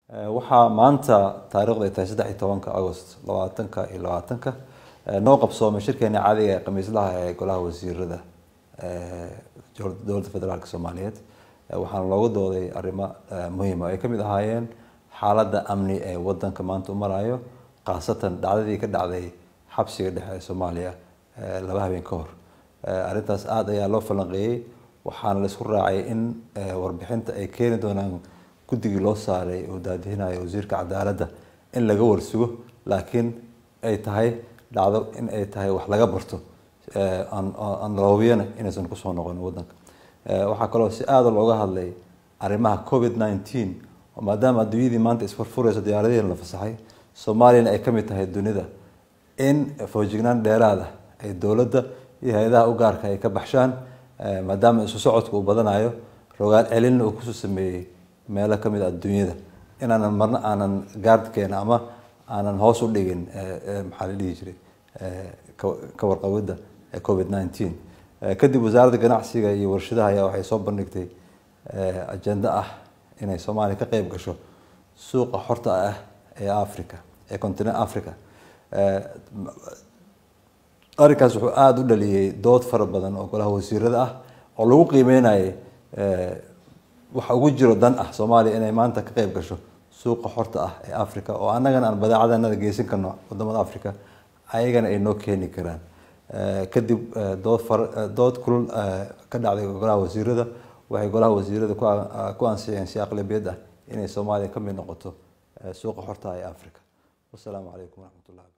waxaa maanta taarikhdu ay tahay saddex iyo tobanka agost labaatanka iyo labaatanka noo qabsoomay shirkeeni caadiga ee khamiislaha ee golaha wasiirada dowladda federaalk soomaaliyeed waxaana loogu dooday arrimo muhiima ay kamid ahaayeen xaaladda amni ee wadanka maanta u marayo khaasatan dhacdadii ka dhacday xabsiga dhexe ee soomaaliya laba habeen ka hor arrintaas aada ayaa loo falanqeeyey waxaana la isku raacay in warbixinta ay keeni doonaan guddigii loo saaray oo daadihinayo wasiirka cadaaladda in laga warsugo laakiin ay tahay dhacdo in ay tahay wax laga barto aan loobiyana inaysan kusoo noqon wadanka waxaa kaloo si aada looga hadlay arrimaha covid nineteen oo maadaama adduunyadii maanta isfurfurayso diyaaradihiina la fasaxay soomaaliyana ay kamid tahay dunida in foojignaan dheeraada ay dowladda iyo hay-adaha u gaarka ay ka baxshaan maadaama isu socodka uu badanayo rogaal celinna uu kusoo sameeyey meelo kamid a adduunyada inaanan marna aanan gaardkeena ama aanan hoos u dhigin maxaa la dhihi jiray ka warqabidda covid nineteen kadib wasaaradda ganacsiga iyo warshadaha ayaa waxay soo bandhigtay ajenda ah inay soomaaliya ka qeyb gasho suuqa xorta ah ee africa ee continent africa arrinkaas wuxuu aada u dhaliyey dood fara badan oo golaha wasiirada ah oo lagu qiimeynayay waxa ugu jiro dan ah soomaaliya inay maanta ka qeyb gasho suuqa xorta ah ee africa oo annagana aan badeecadanada geysan karno wadamada africa ayagana ay noo keeni karaan kadib dood far dood kulul ka dhacday golaha wasiirada waxay golaha wasiirada ku ansixiyeen si aqlabiyad ah inay soomaaliya ka mid noqoto suuqa xorta ah ee africa wasalaamu calaykum waraxmat ullahi